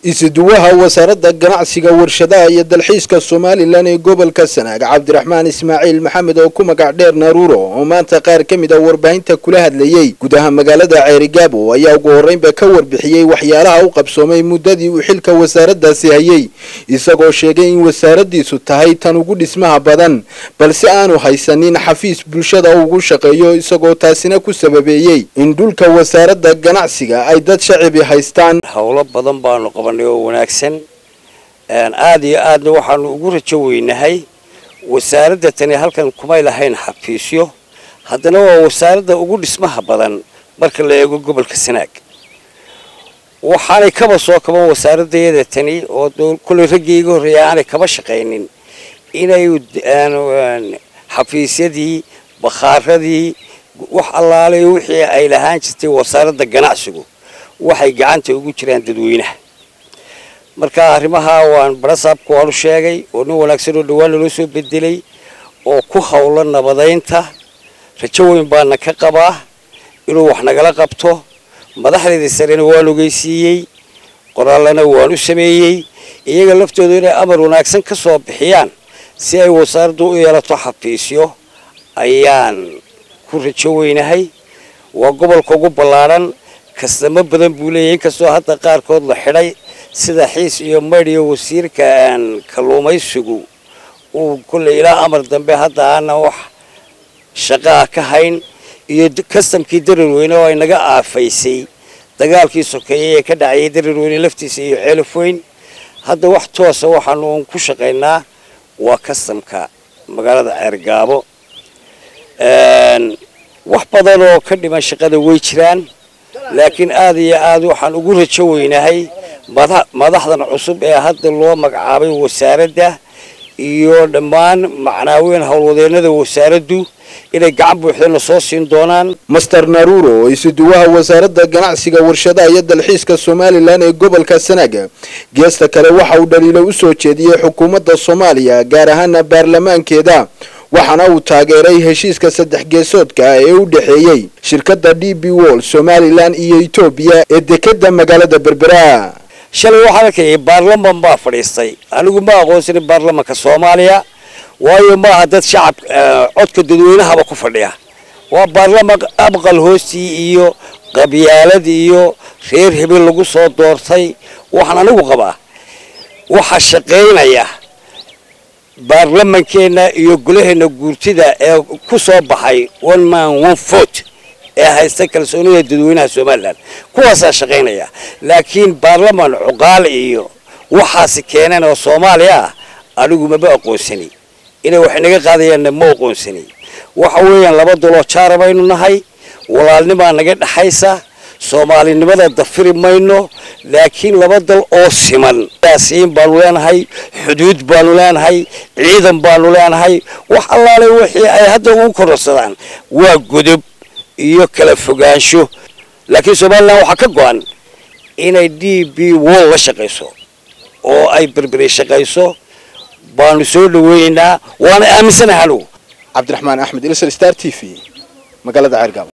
isuduwaha wasaaradda ganacsiga warshadaha iyo dalxiiska somalilan ee gobolka sanaag cabdiraxmaan ismaaciil maxamed oo ku magac dheer naruuro oo maanta qaar ka mid a warbaahinta kula hadlayey gudaha magaalada ceerigaabo ayaa ugu horreynba ka warbixiyey waxyaalaha u qabsoomay muddadii uu xilka wasaaraddaasi hayey isagoo sheegay in wasaaraddiisu tahay tan ugu dhismaha badan balse aanu haysanin xafiis bulshada ugu shaqeeyo isagoo taasina ku sababeeyey in dhulka wasaaradda ganacsiga ay dad shacibi haystaan howlo badan baanu qabanay oo wanaagsan aada iyo aadna waxaanu ugu rajo weynahay wasaaradda tani halkan kumay lahayn xafiisyo haddana waa wasaaradda ugu dhismaha badan marka la eego gobolka sanaag waxaanay kaba soo kaban wasaaradayada tani oo kullay raggii iga horreeya aanay kaba shaqaynin inay xafiisyadii bakhaaradii wax allaale wixii ay lahaan jirtay wasaaradda ganacsigu waxay gacanta ugu jiraan dadweynaha marka arrimaha waan barasaabka waanu sheegay oo nin wanaagsan oo dhawaan naloo soo bedelay oo ku howla nabadaynta rajo weyn baana ka qabaa inuu wax nagala qabto madaxdeedii sarena waan ogeysiiyey qoraallana waan u sameeyey iyaga laftooda inay amar wanaagsan ka soo bixiyaan si ay wasaaraddu u yeelato xafiisyo ayaan ku rajo weynahay waa gobolka ugu ballaadhan kastamo badan buu leeyahay inkastoo hadda qaarkood la xidhay sida xiis iyo maydh iyo wasiirka kalluumaysigu uu kolley ilaa amar dambe hadda aanan wax shaqaa ka hayn iyo kastamkii darirweyne oo ay naga aafaysay dagaalkii sokeeyey ee ka dhacayay darirweyne laftiisa iyo ceelaf weyn hadda wax toosa waxaanu un ku shaqaynaa waa kastamka magaalada ceergaabo wax badan oo ka dhiman shaqada way jiraan laakiin aada iyo aad waxaan ugu rajo weynahay madaxdan cusub ee hadda loo magacaabay wasaaradda iyo dhammaan macnaaweyn howlwadeennada wasaaraddu inay gacan buuxdana soo siin doonaan master naruuro oo isuduwaha wasaaradda ganacsiga warshadaha iyo dalxiiska somalilan ee gobolka sanaaga geesta kale waxa uu dhaliilo u soo jeediyey xukuumadda soomaaliya gaar ahaana baarlamaankeeda waxaana uu taageeray heshiiska saddex geesoodka ah ee u dhexeeyey shirkadda d b wol somalilan iyo etoobiya ee dekeda magaalada berbera shalay waxaan arkayay baarlaman baa fadhiistay anigu ma aqoonsanin baarlamanka soomaaliya waayo maaha dad shacab codka dadweynahaba ku fadhiya waa baarlaman abqal hoostii iyo qabyaalad iyo reer hebel lagu soo doortay waxaan anigu qabaa waxaa shaqaynaya baarlamankeenna iyo golaheenna guurtida ee ku soo baxay one man one vote ee haysta kalsoonida dadweynaha somalilan kuwaasaa shaqaynaya laakiin baarlaman cuqaal iyo waxaasi keeneen oo soomaaliya ah anigu maba aqoonsani inay wax inaga qaadayaanna ma aqoonsani waxa weeyaan laba daloo jaara baynu nahay walaalnimaa naga dhexaysa soomaalinimada dafiri mayno laakiin laba dal oo siman siin baanu leenahay xuduud baanu leenahay ciidan baanu leenahay wax allaale wixii ay hadda ugu kororsadaan waa godob iyo kala fogaansho laakiin somalilan waxaa ka go-an inay d b wol la shaqayso oo ay berberi shaqayso baanu soo dhaweynaynaa waana aaminsanahay anugu cabdiraxmaan axmed ilsar star t v magaalada ceergaabo